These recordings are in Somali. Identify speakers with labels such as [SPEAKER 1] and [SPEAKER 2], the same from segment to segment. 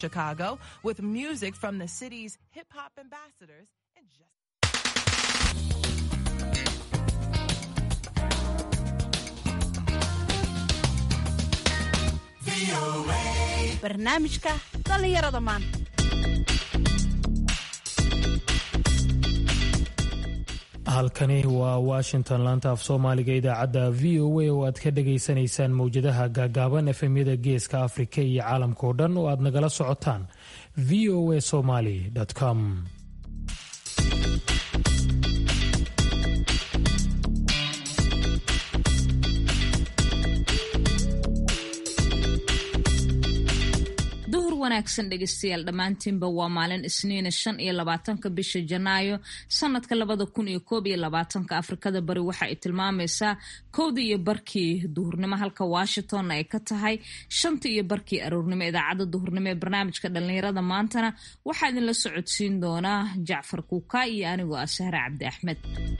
[SPEAKER 1] Chicago with music from the city's hip hop ambassadors and just
[SPEAKER 2] barnaamijka dhallinyarada maanta
[SPEAKER 3] halkani waa washington laanta af soomaaliga idaacadda v o a oo aad ka dhagaysanaysaan mowjadaha gaagaaban efemyada geeska afrika iyo caalamka oo dhan oo aad nagala socotaan v o a somaly com
[SPEAKER 4] duhur wanaagsan dhegeystayaal dhammaantiinba waa maalin isniina shan iyo labaatanka bisha janaayo sanadka labada kun iyo koob iyo labaatanka afrikada bari waxa ay tilmaamaysaa kowda iyo barkii duhurnimo halka washingtonna ay ka tahay shanta iyo barkii aroornimo idaacadda duhurnimo ee barnaamijka dhallinyarada maantana waxaa idinla socodsiin doonaa jacfar kuuka iyo anigoo ah sahre cabdi axmed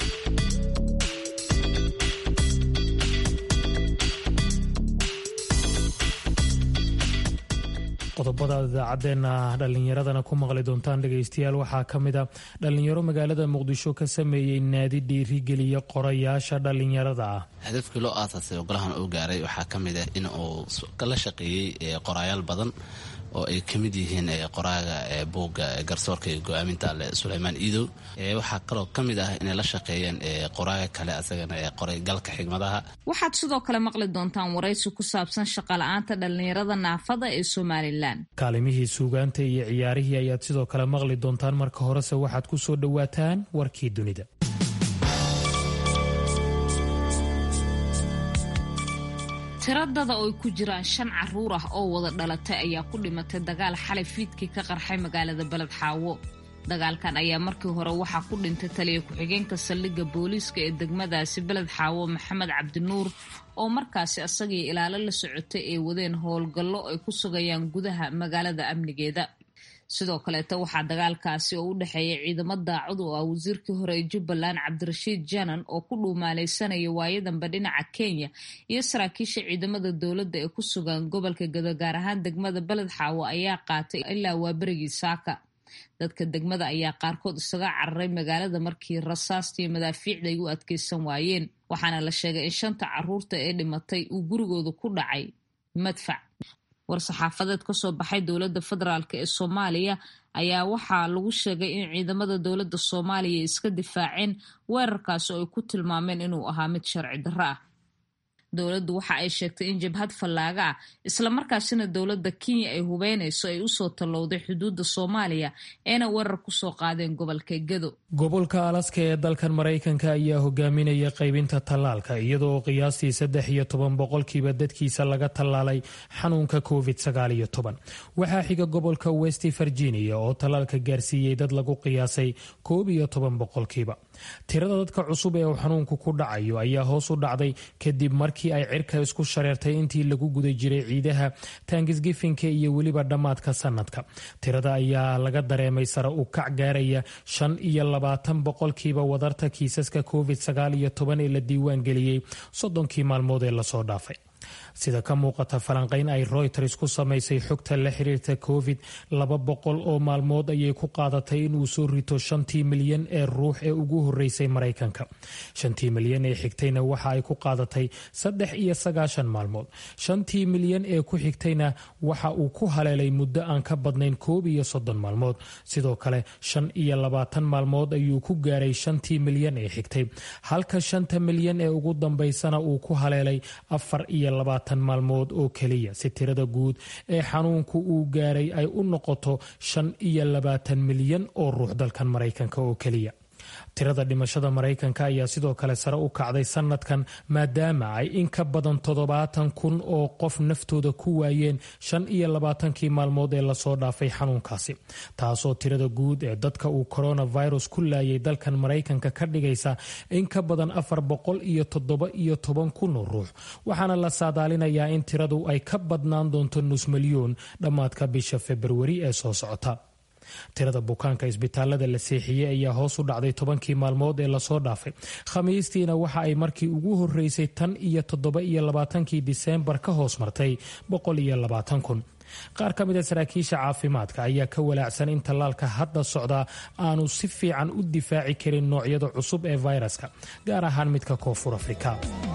[SPEAKER 3] qodobada idaacadeena dhallinyaradana ku maqli doontaan dhegaystayaal waxaa ka mid a dhallinyaro magaalada muqdisho ka sameeyey naadi dhiirigeliya qorayaasha dhallinyarada ah
[SPEAKER 5] hadafkii loo aasaasay oo golahan uu gaaray waxaa ka mid ah in uu la shaqeeyey qoraayaal badan oo ay ka mid yihiin qoraaga buugga garsoorka iyo go-aaminta ale suleymaan iidow waxaa kaloo ka mid ah inay la shaqeeyeen qoraaga kale asagana qoray galka xigmadaha
[SPEAKER 4] waxaad sidoo kale maqli doontaan waraysi ku saabsan shaqala-aanta dhallinyarada naafada ee somalilan
[SPEAKER 3] kaalimihii suugaanta iyo ciyaarihii ayaad sidoo kale maqli doontaan marka horese waxaad ku soo dhowaataan warkii dunida
[SPEAKER 4] tiradada oo ay ku jiraan shan caruur ah oo wada dhalatay ayaa ku dhimatay dagaal xalay fiidkii ka qarxay magaalada beled xaawo dagaalkan ayaa markii hore waxaa ku dhintay taliya ku-xigeenka saldhigga booliiska ee degmadaasi beled xaawo maxamed cabdinuur oo markaasi asagii ilaalo la socotay ay wadeen howlgallo ay ku sugayaan gudaha magaalada amnigeeda sidoo kaleeta waxaa dagaalkaasi oo u dhexeeya ciidamo daacad oo ah wasiirkii hore ee jubbaland cabdirashiid janan oo ku dhuumaaleysanaya waayadanba dhinaca kenya iyo saraakiisha ciidamada dowladda ee ku sugan gobolka gado gaar ahaan degmada beled xaawo ayaa qaatay ilaa waa berigii saaka dadka degmada ayaa qaarkood isaga cararay magaalada markii rasaastii madaafiicda ay u adkeysan waayeen waxaana la sheegay in shanta caruurta ee dhimatay uu gurigooda ku dhacay madfac war-saxaafadeed kasoo baxay dowladda federaalk ee soomaaliya ayaa waxaa lagu sheegay in ciidamada dowladda soomaaliya iska difaaceen weerarkaasi oo ay ku tilmaameen inuu ahaa mid sharci darro ah dowladdu waxa ay sheegtay in jabhad fallaaga ah islamarkaasina dowladda kenya ay hubeynayso ay usoo tallowday xuduudda soomaaliya eena weerar kusoo qaadeen gobolka gedo
[SPEAKER 3] gobolka alaska ee dalkan maraykanka ayaa hogaaminaya qaybinta tallaalka iyadoo qiyaastii saddex iyo toban boqolkiiba dadkiisa laga tallaalay xanuunka covid sagaal iyo toban waxaa xiga gobolka west virginia oo tallaalka gaarsiiyey dad lagu qiyaasay koob iyo toban boqolkiiba tirada dadka cusub ee uu xanuunku ku dhacayo ayaa hoos u dhacday kadib markii ay cirka isku shareertay intii lagu guda jiray ciidaha tangisgifinka iyo weliba dhammaadka sanadka tirada ayaa laga dareemay sare u kac gaaraya shan iyo labaatan boqolkiiba wadarta kiisaska covid sagaal iyo toban ee la diiwaan geliyey soddonkii maalmood ee lasoo dhaafay sida ka muuqata falanqayn ay royters ku samaysay xogta la xiriirta covid laba boqol oo maalmood ayay ku qaadatay inuu soo rito shantii milyan ee ruux ee ugu horeysay maraykanka shantii milyan ee xigtayna waxa ay ku qaadatay saddex iyo sagaashan maalmood shantii milyan ee ku xigtayna waxa uu ku haleelay muddo aan ka badnayn koob iyo soddon maalmood sidoo kale shan iyo labaatan maalmood ayuu ku gaaray shantii milyan ee xigtay halka shanta milyan ee ugu dambaysana uu ku haleelay afar iyo labaatan maalmood oo keliya si tirada guud ee xanuunku uu gaaray ay u noqoto shan iyo labaatan milyan oo ruux dalkan maraykanka oo keliya tirada dhimashada maraykanka ayaa sidoo kale sare u kacday sanadkan maadaama ay in ka badan toddobaatan kun oo qof naftooda ku waayeen shan iyo labaatankii maalmood ee lasoo dhaafay xanuunkaasi taasoo tirada guud ee dadka uu coronavirus ku laayay dalkan maraykanka ka dhigaysa in ka badan afar boqol iyo toddoba iyo toban kun oo ruux waxaana la saadaalinayaa in tiradu ay ka badnaan doonto nus milyoon dhammaadka bisha februari ee soo socota tirada bukaanka isbitaalada la seexiyey ayaa hoos u dhacday tobankii maalmood ee lasoo dhaafay khamiistiina waxa ay markii ugu horeysay tan iyo toddoba iyo labaatankii diseembar ka hoos martay boqol iyo labaatan kun qaar ka mida saraakiisha caafimaadka ayaa ka walaacsan in tallaalka hadda socdaa aanu si fiican u difaaci karin noocyada cusub ee fayraska gaar ahaan midka koonfur afrika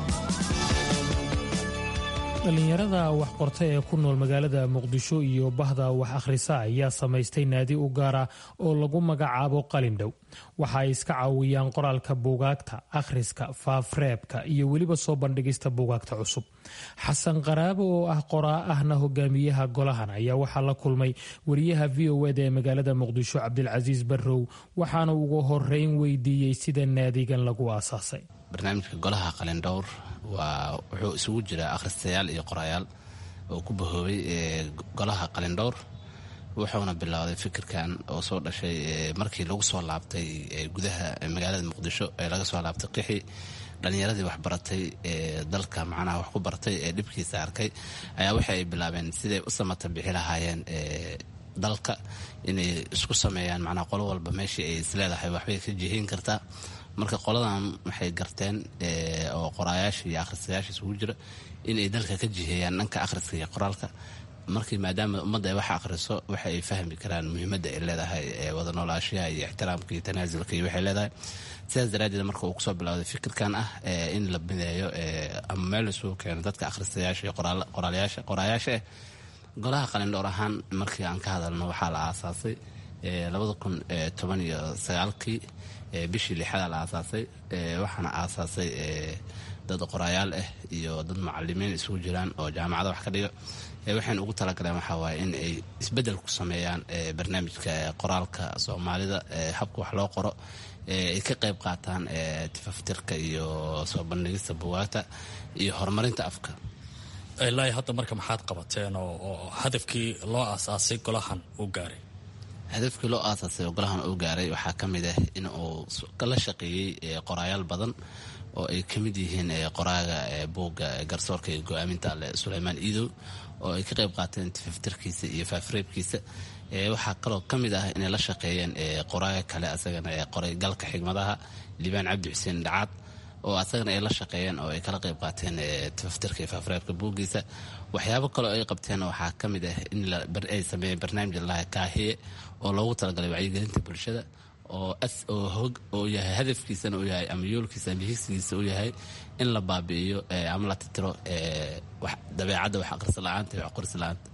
[SPEAKER 3] dhallinyarada wax qorta ee ku nool magaalada muqdisho iyo bahda wax akhrisa ayaa samaystay naadi u gaara oo lagu magacaabo qalindhow waxa ay iska caawiyaan qoraalka buugaagta akhriska faafreebka iyo weliba soo bandhigista buugaagta cusub xasan qaraabo oo ah qoraa ahna hogaamiyaha golahan ayaa waxaa la kulmay wariyaha v o eda ee magaalada muqdisho cabdilcasiis barrow waxaana ugu horeyn weydiiyey sida naadigan lagu aasaasay
[SPEAKER 5] barnaamijka golaha qalindhowr waa wuxuu isugu jiraa akhristayaal iyo qorayaal oo ku bahoobay golaha qalindhowr wuxuuna bilowday fikirkan oo soo dhashay markii lagu soo laabtay gudaha magaalada muqdisho ee laga soo laabtay qixi dhalinyaradii waxbaratay ee dalka macnaha wax ku bartay ee dhibkiisa arkay ayaa waxa ay bilaabeen siday u samata bixi lahaayeen dalka inay isku sameeyaan macnaha qolo walba meeshii ay isleedahay waxbay ka jihiin kartaa marka qoladan waxay garteen oo qoraayaasha iyo akhristayaasha isugu jira inay dalka ka jiheeyaan dhanka akhriska iyo qoraalka markii maadaama ummadda ay wax akhriso waxa ay fahmi karaan muhiimadda ay leedahay wada noolaashaha iyo ixtiraamka iyo tanaasulka iyo waxay leedahay sidaas daraaddeed marka uu kusoo bilowday fikirkan ah in la mideeyo ama meel isugu keeno dadka akhristayaasha iyo qoraalyaasha qoraayaasha ah golaha qalindhoor ahaan markii aan ka hadalno waxaa la aasaasay labada kun toban iyo sagaalkii bishii lixada la aasaasay waxaana aasaasay dad qoraayaal ah iyo dad macalimiin isugu jiraan oo jaamacada wax ka dhiga waxayna ugu talagaleen waxaa waaye in ay isbedel ku sameeyaan barnaamijka qoraalka soomaalida habka wax loo qoro ay ka qayb qaataan tifaftirka iyo soo bandhigista bugaagta iyo horumarinta afka
[SPEAKER 2] ilaa hadda marka maxaad qabateen oo hadafkii loo aasaasay golahan u gaaray
[SPEAKER 5] hadafkii loo aasaasay oo golahan uu gaaray waxaa ka mid ah in uu la shaqeeyey qoraayaal badan oo ay ka mid yihiin qoraaga buugga garsoorka iyo go-aaminta ale suleymaan iidow oo ay ka qayb qaateen tifaftirkiisa iyo faafreebkiisa waxaa kaloo ka mid ah inay la shaqeeyeen qoraaga kale asagana qoray galka xigmadaha liibaan cabdi xuseen dhacaad oo asagana ay la shaqeeyeen oo ay kala qayb qaateen tifaftirka iyo faafreebka buuggiisa waxyaabo kaleo ay qabteen waxaa ka mid ah in ay sameeyeen barnaamij lalaha kaahiye oo loogu talagalay wacyigelinta bulshada oo oo yahay hadafkiisana uu yahay ama yoolkiisa ama higsigiisa uu yahay in la baabi'iyo ama la titiro dabeecadda wax aqris la-aanta iyo wax qoris la-aanta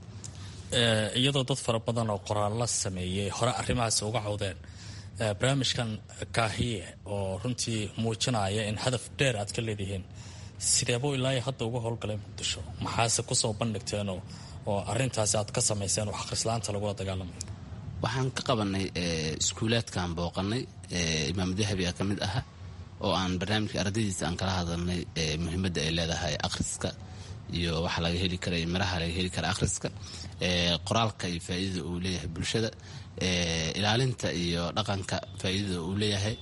[SPEAKER 2] iyadoo dad fara badan oo qoraallo sameeyey hore arrimahaas uga cawdeen barnaamijkan kaahiye oo runtii muujinaya in hadaf dheer aad ka leedihiin sideebuu ilaa hadda uga howlgalay muqdisho maxaase kusoo bandhigteen oo arintaasi aad ka samayseen wax akhrislaanta lagula dagaalamay
[SPEAKER 5] waxaan ka qabanay iskuulaadkaan booqanay imaam dahabi a ka mid aha oo aan barnaamijka ardaydiisa aan kala hadalnay muhiimadda ay leedahay akhriska iyo waxa laga heli kara miraha laga heli kara akhriska qoraalka iyo faa'iidada uu leeyahay bulshada ilaalinta iyo dhaqanka faa'iidada uu leeyahay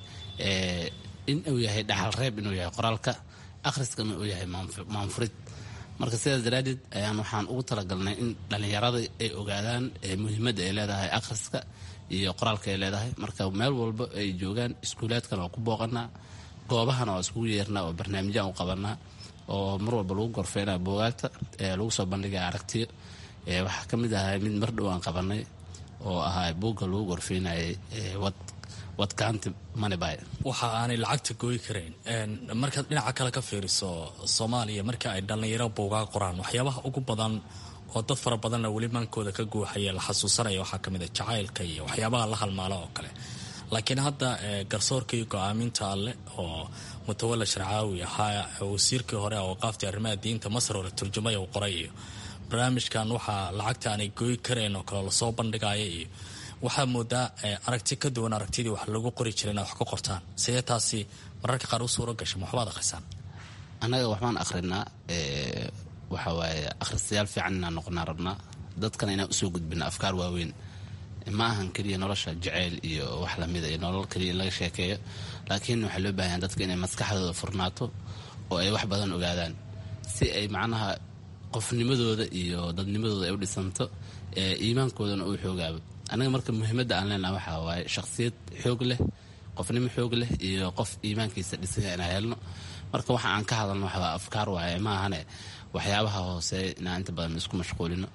[SPEAKER 5] in uu yahay dhaxal reeb inuu yahay qoraalka akhriskana uu yahay maanfurid marka sidaas daraaddeed ayaan waxaan ugu talagalnay in dhallinyarada ay ogaadaan muhiimadda ay leedahay akhriska iyo qoraalka ay leedahay marka meel walba ay joogaan iskuulaadkana waa ku booqanaa goobahana waa iskugu yeernaa oo barnaamijyaan u qabanaa oo mar walba lagu gorfeynaa buugaagta lagu soo bandhigaya aragtiyo waxaa ka mid ahaa mid mar dhow aan qabanay oo ahaa buugga lagu gorfeynayay wadkaanti manibay
[SPEAKER 2] waxa aanay lacagta gooyi karayn markaad dhinaca kale ka fiiriso soomaaliya marka ay dhallinyaro buugaa qoraan waxyaabaha ugu badan oo dad fara badanna weli maankooda ka guuxaya la xasuusanaya waxaa kamid a jacaylka iyo waxyaabaha la halmaala oo kale laakiin hadda garsoorkii go-aaminta alleh oo mutawalla sharcaawi ahaa wasiirkii hore awqaaftii arrimaha diinta masar hore turjumaya uu qoray iyo barnaamijkan waxaa lacagta aanay gooyi karayn oo kale lasoo bandhigaya iyo waxaa moodaa aragti ka duwan aragtidii wax lagu qori jira inaad wax ka qortaan sidee taasi mararka qaar u suuro gasha ma waxbaad akhrisaan
[SPEAKER 5] annaga waxbaan akhrinaa waxa waaye akhristayaal fiican inaan noqonaa rabnaa dadkana inaan usoo gudbina afkaar waaweyn ma ahan keliya nolosha jaceyl iyo wax lamida iyo nolol keliya in laga sheekeeyo laakiin waxaa loo baahan dadka inay maskaxdooda furnaato oo ay wax badan ogaadaan si ay macnaha qofnimadooda iyo dadnimadooda ay u dhisanto iimaankoodana uu xoogaabo anaga marka muhiimadda aan leenaha waxaa waaye shakhsiyad xoog leh qofnimo xoog leh iyo qof iimaankiisa dhisanya inaan helno marka waxa aan ka hadalno waxaa afkaar waaye ma ahane waxyaabaha hoose inaan inta badan isku mashquulino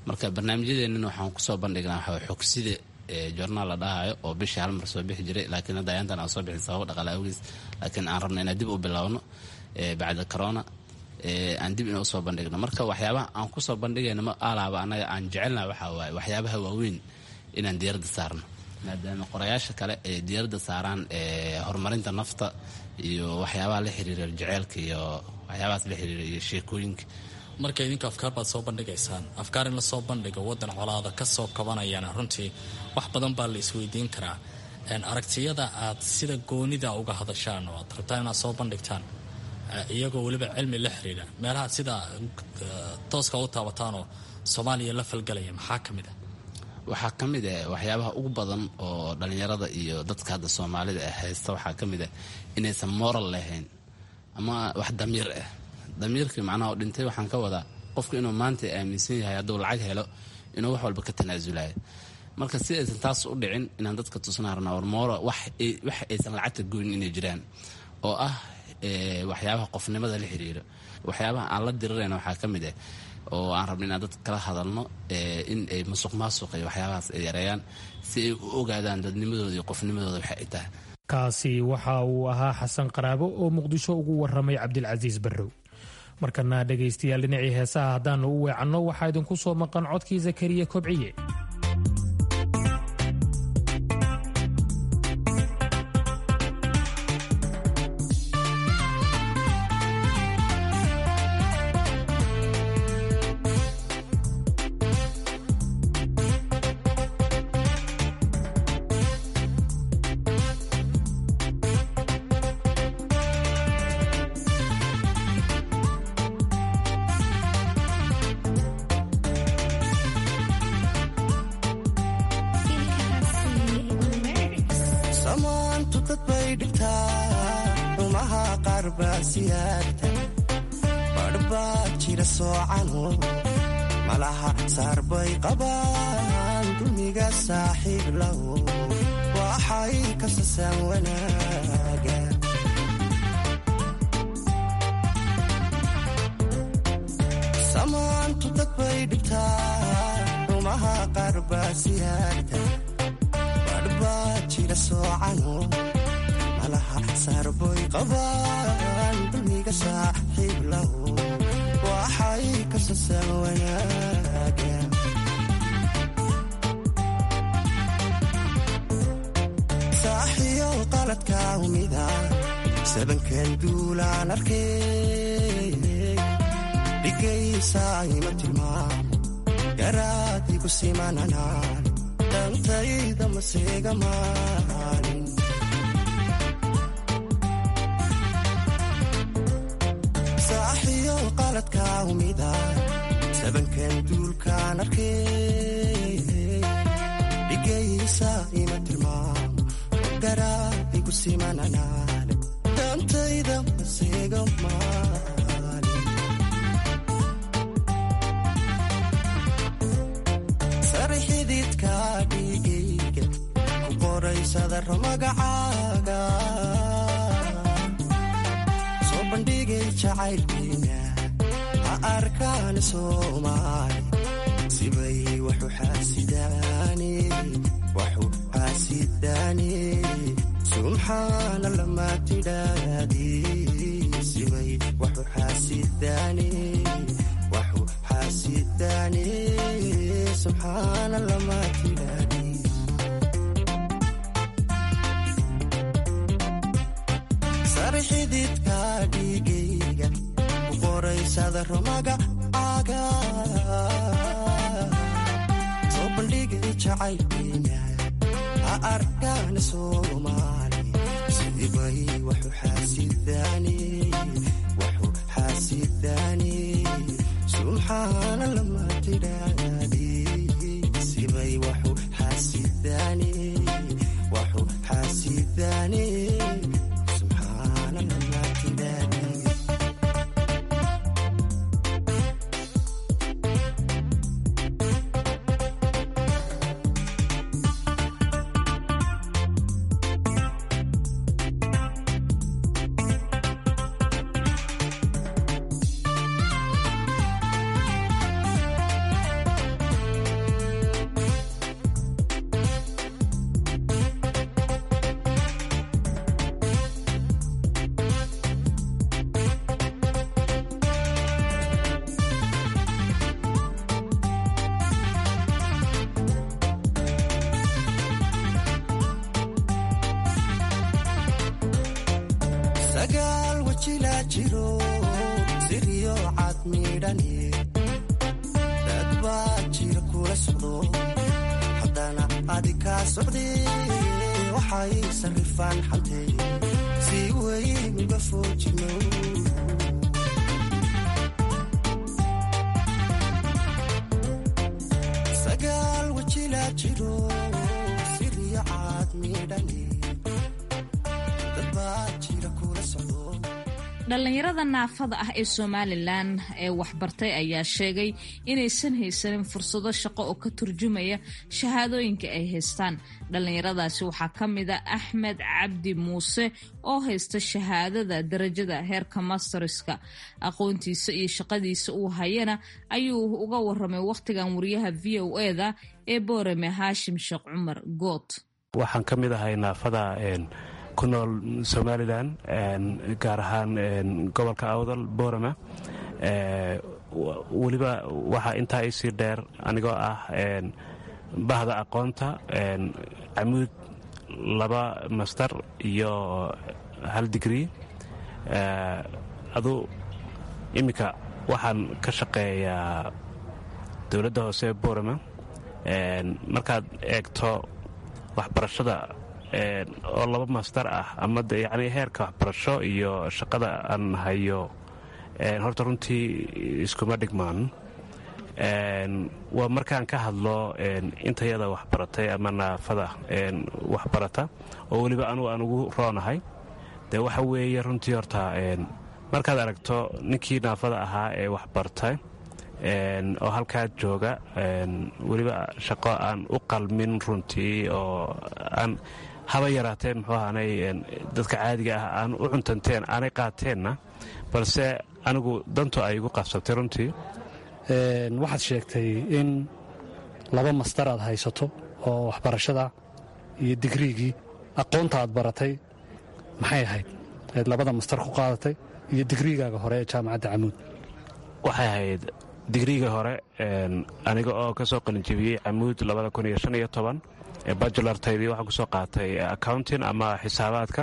[SPEAKER 5] marka barnaamijyadeenana waxaan kusoo bandhignaa waxaa xogsida journaal la dhahayo oo bishii hal mar soo bixi jiray laakiin hadda ayaantan aan soo bixin sababo dhaqaale awgiis laakiin aan rabna inaan dib u bilowno bacda corona aan dib ina usoo bandhigno marka waxyaabaha aan kusoo bandhigayna ma alaaba annaga aan jecelna waxaa waaye waxyaabaha waaweyn inaan diyaaradda saarno maadaama qorayaasha kale ay diyaaradda saaraan horumarinta nafta iyo waxyaabaha la xiriira jeceelka iyo waxyaabahaas la xiriira iyo sheekooyinka
[SPEAKER 2] marka idinku afkaar baad soo bandhigaysaan afkaar in lasoo bandhigo waddan colaada ka soo kabanayana runtii wax badan baa la isweydiin karaa aragtiyada aad sida goonida uga hadashaan oo aad rabtaan inaad soo bandhigtaan iyagoo weliba cilmi la xiriira meelaha sida tooska u taabataanoo soomaaliya la falgalaya maxaa ka mid ah
[SPEAKER 5] waxaa ka mid ah waxyaabaha ugu badan oo dhallinyarada iyo dadka hadda soomaalida ah haysta waxaa ka mid ah inaysan moral lahayn ama wax damiir ah damiirkii macnaha oo dhintay waxaan ka wadaa qofku inuu maanta aaminsan yahay hadduu lacag helo inuu wax walba ka tanaasulayo marka si aysan taas u dhicin inaan dadka tusnaa rabnaa war moora wax aysan lacagta goynin inay jiraan oo ah waxyaabaha qofnimada la xiriira waxyaabaha aan la dirirayna waxaa ka mid ah oo aan rabna inaan dadka kala hadalno in ay musuq maasuq iyo waxyaabahaas ay yareeyaan si ay u ogaadaan dadnimadooda iyo qofnimadooda waxa ay tahay
[SPEAKER 3] kaasi waxa uu ahaa xasan qaraabo oo muqdisho ugu waramay cabdilcasiis barrow markana dhegaystayaal dhinacii heesaha haddaannu u weecanno waxaa idinku soo maqan codkii zakariya kobciye
[SPEAKER 6] malaha saarbay qabaan dulmiga saaxiib lahu waxay kasasaan wanaaga samaantu dad bay dhibtaa rumaha qaar baa siyaarta badhbaa jira soocano malaha saarbay qabaan dulmiga saaxiib lahu waxay kasasaan wanaaga saaxiyow qaladka umida sabankan duulaan arkay dhigaysa ima tilmaamo garaadigu simananaan dantayda maseega maalin qaladka umida sabankan duulkaan arkay dhigaysa ima tilmaamo garaadigu simananaane dantayda maseega maalin sari xididka dhigayga ku qoraysadaro magacaaga soo bandhigay jacaylkiina arkaan soomaali sibay waxu xaasidaani waxu xaasidaani subxaana lama tidhaadi sibay waxu xaasidaani waxu xaasidaani subxaana lama tidhaadi sari xididka dhigayga magacaaga soo bandhigay jacaylkiina ha arkaan soomaali sidibay waxu xaasidaani waxu xaasidaani subxaana lama tidhaadi sibay waxu xaasidaani waxu xaasidaani subxaana lama tidhaadi sagaal wajilaa jiro siriyo cad miidhani dad baa jira kula socdo haddana adi kaa socde waxay sarrifaan xantee si weyn uga foojino sagaal wajilaa jiro siriyo cad miidhani dad baa jira kula socdo
[SPEAKER 4] dhallinyarada naafada ah ee somalilan ee waxbartay ayaa sheegay inaysan haysanin fursado shaqo oo ka turjumaya shahaadooyinka ay haystaan dhallinyaradaasi waxaa ka mid a axmed cabdi muuse oo haysta shahaadada darajada heerka masterska aqoontiisa iyo shaqadiisa uu hayana ayuu uga waramay wakhtigan wariyaha v o eda ee boorame haashim sheekh cumar good
[SPEAKER 7] waxaan ka mid ahay naafada ku nool somalilan gaar ahaan gobolka awdal boorama weliba waxaa intaa isii dheer anigoo ah bahda aqoonta camuud laba master iyo hal digrii adu iminka waxaan ka shaqeeyaa dowladda hoose boorama markaad eegto waxbarashada oo laba master ah ama yani heerka waxbarasho iyo shaqada aan hayo horta runtii iskuma dhigmaan waa markaan ka hadlo intayada waxbaratay ama naafada waxbarata oo weliba anugu aan ugu roonahay dee waxa weeye runtii horta markaad aragto ninkii naafada ahaa ee waxbartay oo halkaa jooga weliba shaqo aan u qalmin runtii oo aan haba yaraatee muxuu ahaanay dadka caadiga ah aan u cuntanteen aanay qaateenna balse anigu dantu ay igu qabsatay runtii
[SPEAKER 8] waxaad sheegtay in laba mastar aad haysato oo waxbarashada iyo digriigii aqoonta aad baratay maxay ahayd eed labada mastar ku qaadatay iyo digriigaaga hore ee jaamacadda camuud
[SPEAKER 7] waxay ahayd digriiga hore aniga oo ka soo qalinjebiyey camuud ee bajulartaydii waxaan kusoo qaatay accounting ama xisaabaadka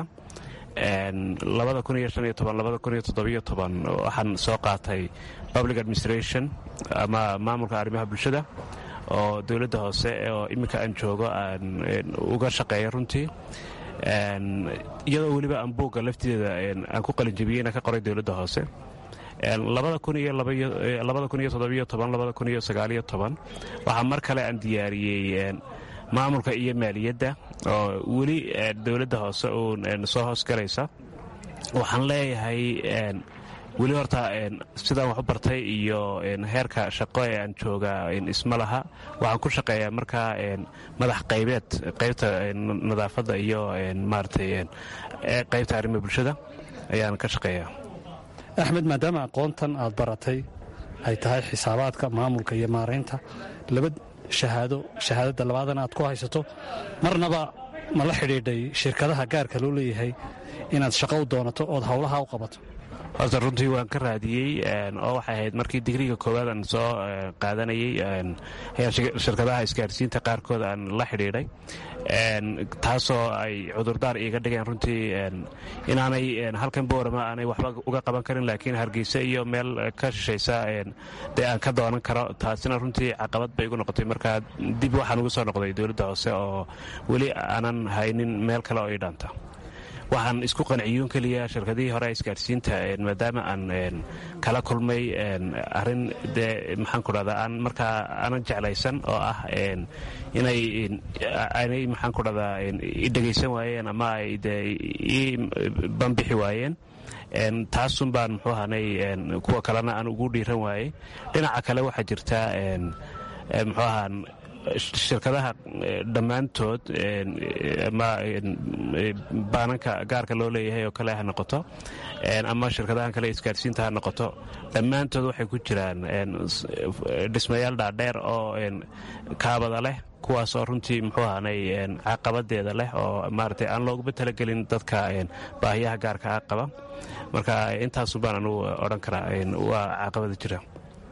[SPEAKER 7] waxaan soo qaatay public administration ama maamulka arrimaha bulshada oo dowladda hoose oo iminka aan joogo aan uga shaqeeya runtii iyadoo weliba aan buugga lafteeda aan ku qalinjebiyeyna ka qoray dowladda hoose waxaa mar kale aan diyaariyey maamulka iyo maaliyadda oo weli dowladda hoose uun soo hoosgalaysa waxaan leeyahay weli horta sidaan wax u bartay iyo heerka shaqo ee aan jooga isma laha waxaan ku shaqeeyaa markaa madax qaybeed qaybta nadaafadda iyo maaratay qaybta arrimaha bulshada ayaan ka shaqeeyaa
[SPEAKER 8] axmed maadaama aqoontan aad baratay ay tahay xisaabaadka maamulka iyo maaraynta laba shahaado shahaadadda labaadana aad ku haysato marnaba ma la xidhiidhay shirkadaha gaarka loo leeyahay inaad shaqo u doonato ood howlaha u qabato
[SPEAKER 7] horta runtii waan ka raadiyey oo waxay ahayd markii digriga koowaad aan soo qaadanayey shirkadaha isgaarsiinta qaarkood aan la xidhiidhay taasoo ay cudurdaar iiga dhigeen runtii inaanay halkan boorama aanay waxba uga qaban karin laakiin hargeysa iyo meel ka shishaysa dee aan ka doonan karo taasina runtii caqabad bay igu noqotay markaa dib waxaan ugu soo noqday dowladda hoose oo weli aanan haynin meel kale oo ii dhaanta waxaan isku qanciyuun keliya shirkadihii hore isgaarsiinta maadaama aan kala kulmay arin dee maxaan ku dhahdaa aan markaa aanan jeclaysan oo ah inay aanay maxaan ku dhahdaa i dhegaysan waayeen ama ay dee ii banbixi waayeen taasun baan muxuu ahanay kuwa kalena aan ugu dhiiran waayey dhinaca kale waxaa jirta muxuu ahaan shirkadaha dhammaantood ama baananka gaarka loo leeyahay oo kale ha noqoto ama shirkadahan kale isgaarsiinta ha noqoto dhammaantood waxay ku jiraan dhismayaal dhaadheer oo kaabada leh kuwaasoo runtii muxuu ahanay caqabadeeda leh oo maaragtay aan looguma talagelin dadka baahiyaha gaarka ah qaba marka intaasu baan anugu odhan karaa waa caqabada jira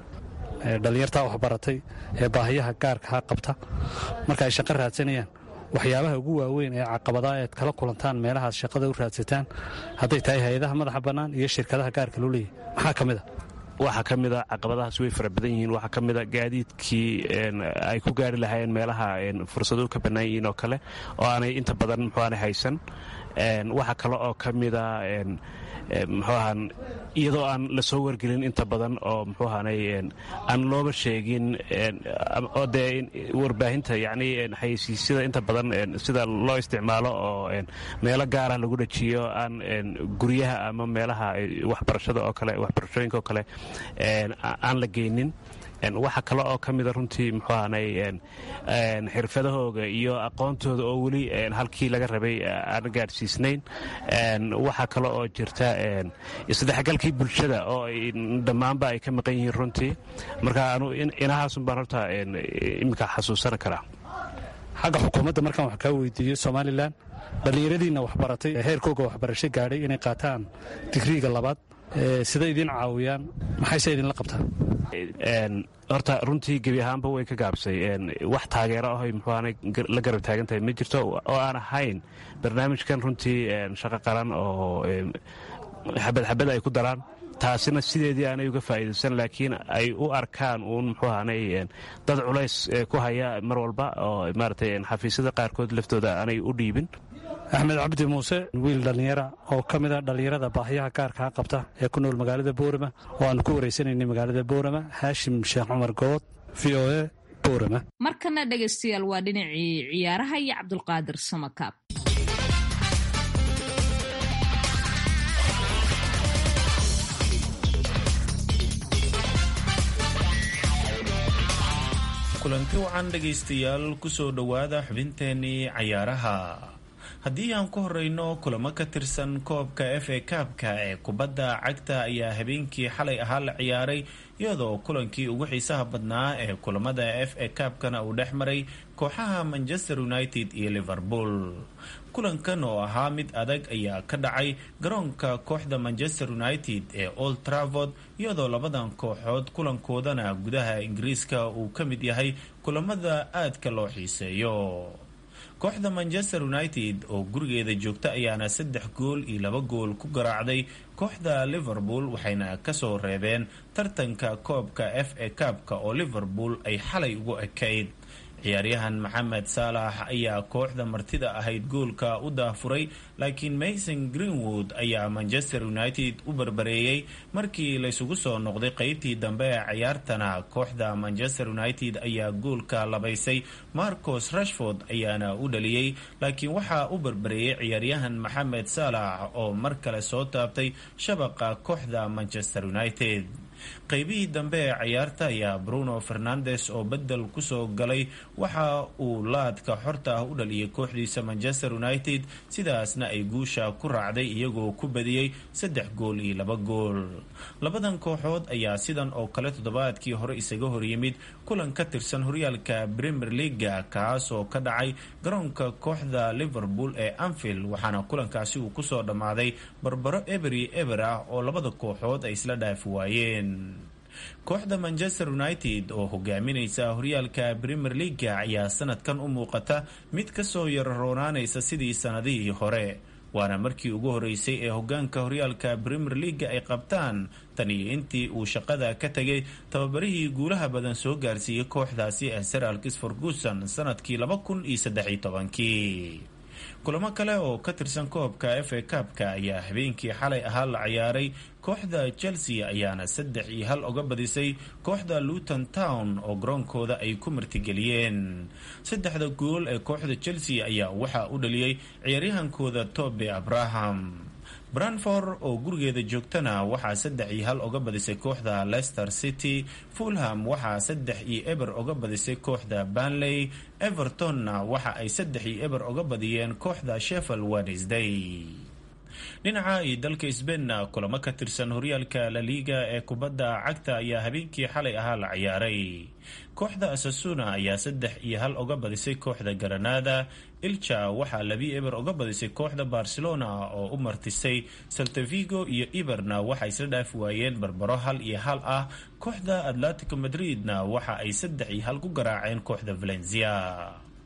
[SPEAKER 8] dhallinyartaa waxbaratay ee baahiyaha gaarkaha qabta marka ay shaqo raadsanayaan waxyaabaha ugu waaweyn ee caqabadaha eed kala kulantaan meelahaad shaqada u raadsataan hadday tahay hay-adaha madaxa bannaan iyo shirkadaha gaarka loo leeyahy maxaa ka mid a
[SPEAKER 7] waxaa ka mida caqabadahaas way fara badan yihiin waxaa ka mida gaadiidkii ay ku gaari lahaayeen meelaha fursaduhu ka bannaan yihiin oo kale oo aanay inta badan muxuaana haysan waxaa kale oo ka mida muxuahan iyadoo aan la soo wargelin inta badan oo muxuahanay aan looba sheegin oo dee warbaahinta yacni xayeysiisyada inta badan sida loo isticmaalo oo meelo gaarah lagu dhajiyo aan guryaha ama meelaha waxbarashada oo kale waxbarashooyinka oo kale aan la geynin waxaa kale oo ka mida runtii muxuu ahanay xirfadahooga iyo aqoontooda oo weli halkii laga rabay aan gaadhsiisnayn waxaa kale oo jirta isdhexgalkii bulshada oo dhammaanba ay ka maqan yihiin runtii marka anu inahaasun baan horta iminka xasuusan karaa
[SPEAKER 8] xagga xukuumadda markaan wax kaa weydiiyo somalilan dhallinyaradiinna waxbaratay heerkooga waxbarasho gaadhay inay qaataan digriiga labaad sida idiin caawiyaan maxayse idinla qabtaan
[SPEAKER 7] horta runtii gebi ahaanba way ka gaabsay wax taageero ahoy muxuaana la garab taagan tahay ma jirto oo aan ahayn barnaamijkan runtii shaqo qaran oo xabad xabad ay ku daraan taasina sideedii aanay uga faa'iidaysan laakiin ay u arkaan uun muxuu ahaanay dad culays ku haya mar walba oo maaratay xafiisyada qaarkood laftooda aanay u dhiibin
[SPEAKER 8] axmed cabdi muuse wiil dhallinyara oo ka mid a dhallinyarada baahiyaha gaarkaa qabta ee ku nool magaalada boorama oo aanu ku wareysanaynay magaalada boorama haashim sheekh cumar good v o e boorama
[SPEAKER 4] markana dhegaystayaal waa dhinacii ciyaaraha iyo cabdulqaadir samakaab
[SPEAKER 9] kulanti wacan dhegaystayaal kusoo dhowaada xubinteenii cayaaraha haddii aan ku horeyno kulamo ka tirsan koobka f a kaabka ee kubadda cagta ayaa habeenkii xalay ahaa la ciyaaray iyadoo kulankii ugu xiisaha badnaa ee kulamada f a kaabkana uu dhex maray kooxaha manchester united iyo liverpool kulankan oo ahaa mid adag ayaa ka dhacay garoonka kooxda manchester united ee old travord iyadoo labadan kooxood kulankoodana gudaha ingiriiska uu ka mid yahay kulamada aadka loo xiiseeyo kooxda manchester united oo gurigeeda joogta ayaana saddex gool iyo laba gool ku garaacday kooxda liverpool waxayna kasoo reebeen tartanka koobka f a kaabka oo liverpool ay xalay ugu ekayd ciyaaryahan maxamed saalax ayaa kooxda martida ahayd goolka u daafuray laakiin mason greenwood ayaa manchester united u barbareeyey markii laysugu soo noqday qeybtii dambe ee ciyaartana kooxda manchester united ayaa goolka labaysay marcos rashford ayaana u dhaliyey laakiin waxaa u barbareeyey ciyaaryahan maxamed saalax oo mar kale soo taabtay shabaqa kooxda manchester united qaybihii dambe ee ciyaarta ayaa bruno fernandes oo bedel kusoo galay waxa uu laadka xorta ah u dhaliyay kooxdiisa manchester united sidaasna ay guusha ku raacday iyagoo ku badiyey saddex gool iyo laba gool labadan kooxood ayaa sidan oo kale toddobaadkii hore isaga horyimid kulan ka tirsan horyaalka premier leaga kaas oo ka dhacay garoonka kooxda liverpool ee anfield waxaana kulankaasi uu kusoo dhammaaday barbaro eberi eber ah oo labada kooxood ay isla dhaafi waayeen kooxda manchester united oo hogaaminaysa horyaalka premier leaga ayaa sanadkan u muuqata mid kasoo yararoonaanaysa sidii sanadihii hore waana markii ugu horeysay ee hogaanka horyaalka premier leaga ay qabtaan tan iyo intii uu shaqada ka tegay tababarihii guulaha badan soo gaarsiiyey kooxdaasi ee sir alkis ferguson sanadkii laba kun iyo saddexiyo tobankii kulamo kale oo ka tirsan koobka f a kaabka ayaa habeenkii xalay ahaa la ciyaaray kooxda chelsea ayaana saddex iyo hal oga badisay kooxda luton town oo garoonkooda ay ku martigeliyeen saddexda gool ee kooxda chelsea ayaa waxaa u dhaliyey ciyaaryahankooda tobe abraham branford oo gurigeeda joogtana waxaa saddex iyo hal oga badisay kooxda leicester city fulham waxaa saddex iyo eber oga badisay kooxda banley evertonna waxa ay saddex iyo eber oga badiyeen kooxda sheffield wednesday dhinaca iyo dalka sbainna kulamo ka tirsan horyaalka laliga ee kubadda cagta ayaa habeenkii xalay ahaa la ciyaaray kooxda asasuna ayaa saddex iyo hal oga badisay kooxda garanada ilja waxaa labi eber oga badisay kooxda barcelona oo u martisay saltavigo iyo iberna waxay isla dhaafi waayeen barbaro hal iyo hal ah kooxda atletico madridna waxa ay saddex iyo hal ku garaaceen kooxda valencia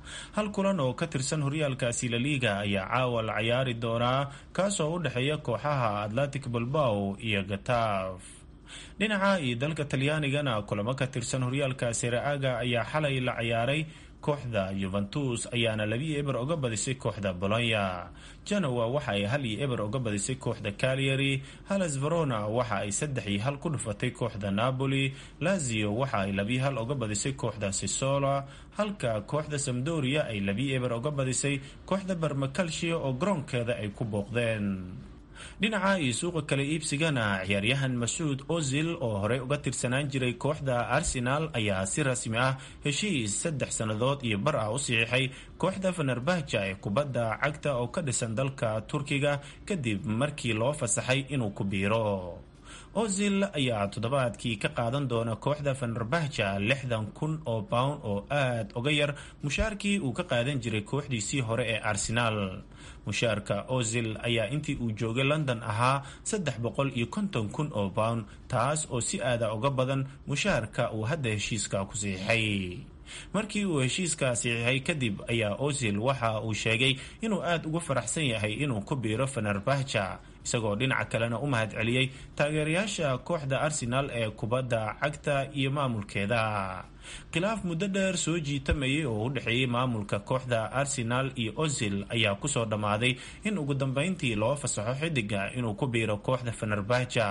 [SPEAKER 9] hal kulan oo ka tirsan horyaalkaasi laliiga ayaa caawa la cayaari doonaa kaasoo u dhexeeya kooxaha atlantic balbaw iyo gataaf dhinaca iyo dalka talyaanigana kulamo ka tirsan horyaalka seraaga ayaa xalay la cayaaray kooxda yuventus ayaana labii eber oga badisay kooxda bolonya genoa waxa ay hal iyo eber oga badisay kooxda calyary halas verona waxa ay saddex iyo hal ku dhufatay kooxda napoli lazio waxa ay labii hal oga badisay kooxda sisola halka kooxda samdoria ay labii eber oga badisay kooxda barmakalshia oo garoonkeeda ay ku booqdeen dhinaca iyo suuqa kale iibsigana ciyaaryahan masuud ozil oo horey uga tirsanaan jiray kooxda arsenal ayaa si rasmi ah heshiis saddex sannadood iyo bar ah u saxiixay kooxda fenerbahja ee kubadda cagta oo ka dhisan dalka turkiga kadib markii loo fasaxay inuu ku biiro ozil ayaa toddobaadkii ka qaadan doona kooxda fenerbahja lixdan kun oo pound oo aad uga yar mushaarkii uu ka qaadan jiray kooxdiisii hore ee arsenaal mushaarka ozil ayaa intii uu joogay london ahaa saddex boqol iyo konton kun oo pound taas oo si aada uga badan mushaarka uu hadda heshiiska ku siixay markii uu heshiiska siixay kadib ayaa ozil waxa uu sheegay inuu aada ugu faraxsan yahay inuu ku biiro fenerbahja isagoo dhinaca kalena u mahad celiyey taageerayaasha kooxda arsenal ee kubadda cagta iyo maamulkeeda khilaaf muddo dheer soo jiitamayay oo u dhexeeyey maamulka kooxda arsenal iyo ozil ayaa kusoo dhammaaday in ugu dambeyntii loo fasaxo xidiga inuu ku biiro kooxda fenerbahja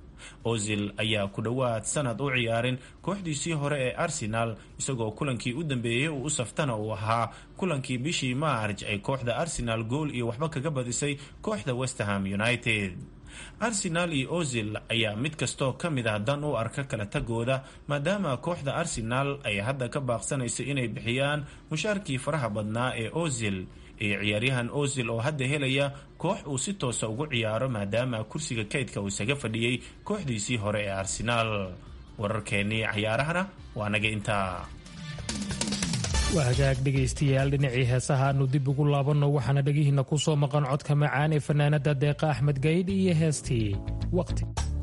[SPEAKER 9] ozil ayaa ku dhowaad sanad u ciyaarin kooxdiisii hore ee arsenal isagoo kulankii u dambeeyey uu u saftana uu ahaa kulankii bishii maarj ay kooxda arsenal gool iyo waxba kaga badisay kooxda westerham united arsenal iyo ozil ayaa mid kastoo ka mid ah dan u arka kala tagooda maadaama kooxda arsenal ay hadda ka baaqsanayso inay bixiyaan mushaarkii faraha badnaa ee ozil iyo ciyaaryahan ozil oo hadda helaya koox uu si toosa ugu ciyaaro maadaama kursiga kaydka uu isaga fadhiyey kooxdiisii hore ee arsenaal wararkeennii cayaarahana waa naga intaa
[SPEAKER 3] waa hagaag dhegaystayaal dhinacii heesaha aanu dib ugu laabanno waxaana dhegihiinna ku soo maqan codka macaan ee fanaanada deeqa axmed gaydh iyo heestii waqti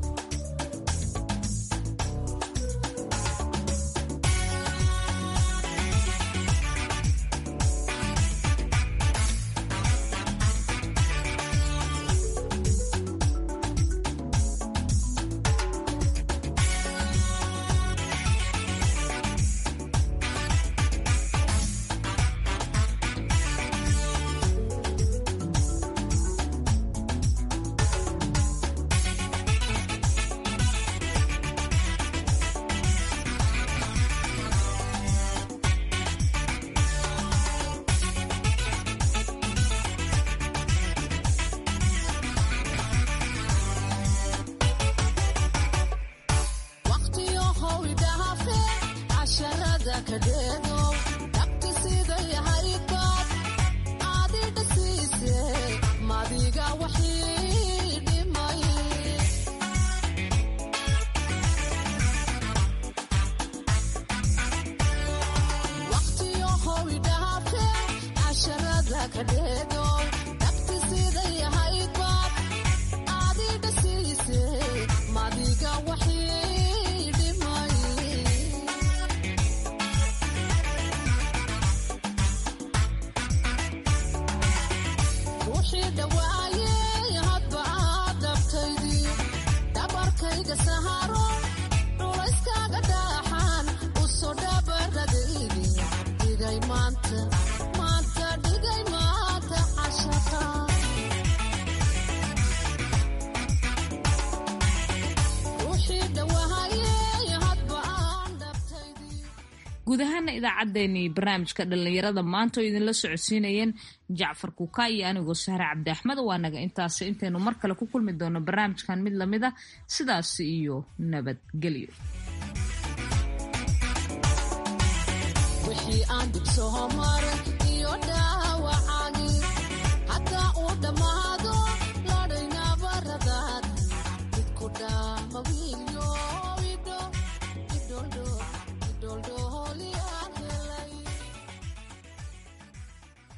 [SPEAKER 4] guud ahaana idaacaddeenii barnaamijka dhallinyarada maanta oo idinla socodsiinayeen jacfar kuka iyo anigoo sahre cabdi axmed waa naga intaas intaynu mar kale ku kulmi doono barnaamijkan mid lamid a sidaas iyo nabadgelyo
[SPEAKER 10] wixii aan dib soo maray